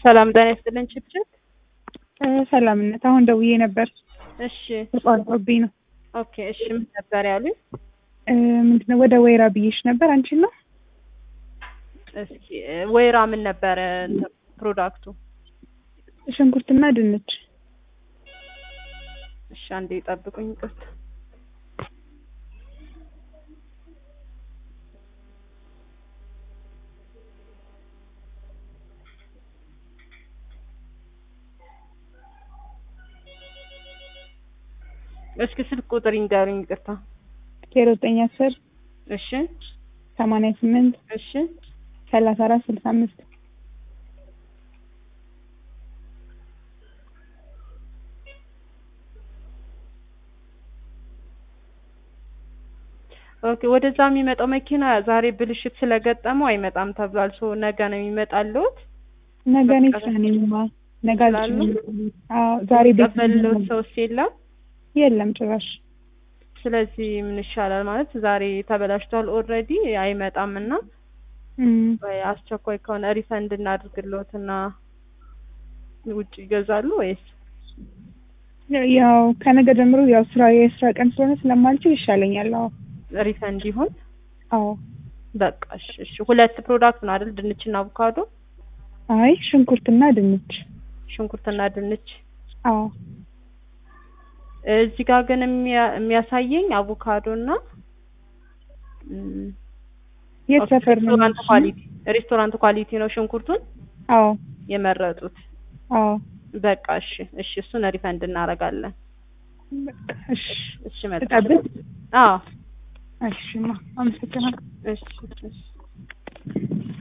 ሰላም ጤና ይስጥልኝ ችብችብ። ሰላምነት አሁን ደውዬ ነበር እሺ ተቋርጦብኝ ነው። ኦኬ እሺ ምን ነበር ያሉኝ? ምንድነው ወደ ወይራ ብዬሽ ነበር አንቺን ነው እስኪ ወይራ ምን ነበረ እንትን ፕሮዳክቱ? ሽንኩርትና ድንች እሺ አንዴ ጠብቁኝ ይቅርታ። እስኪ ስልክ ቁጥር ይንገሩኝ ይቅርታ። ዜሮ ዘጠኝ አስር እሺ ሰማንያ ስምንት እሺ ሰላሳ አራት ስልሳ አምስት ኦኬ ወደዛ የሚመጣው መኪና ዛሬ ብልሽት ስለገጠመው አይመጣም ተብሏል። ሶ ነገ ነው የሚመጣልዎት? ነገ እኔ ስራ ነኝማ ነገ አልችልም። አዎ ዛሬ ቤት ቀበልዎት ሰውስ የለም? የለም ጭራሽ ስለዚህ ምን ይሻላል ማለት ዛሬ ተበላሽቷል ኦልሬዲ አይመጣም እና እም፣ ወይ አስቸኳይ ከሆነ ሪፈንድ እናድርግልዎት እና ውጭ ይገዛሉ ወይስ ያው ከነገ ጀምሮ ያው ስራ የስራ ቀን ስለሆነ ስለማልችል ይሻለኛል። አዎ ሪፈንድ ይሁን? አዎ በቃ እሺ እሺ። ሁለት ፕሮዳክት ነው አይደል? ድንችና አቮካዶ፣ አይ ሽንኩርትና ድንች ሽንኩርትና ድንች። አዎ እዚህ ጋር ግን የሚያ- የሚያሳየኝ አቮካዶ እና እም፣ የት ሰፈር ነው? ሬስቶራንት ኳሊቲ ሬስቶራንት ኳሊቲ ነው ሽንኩርቱን አዎ የመረጡት። አዎ በቃ እሺ እሺ፣ እሱን ሪፈንድ እናደርጋለን። በቃ እሺ እሺ መልካም። ልጠብቅ? አዎ እሺማ አመሰግናለሁ። እሺ እሺ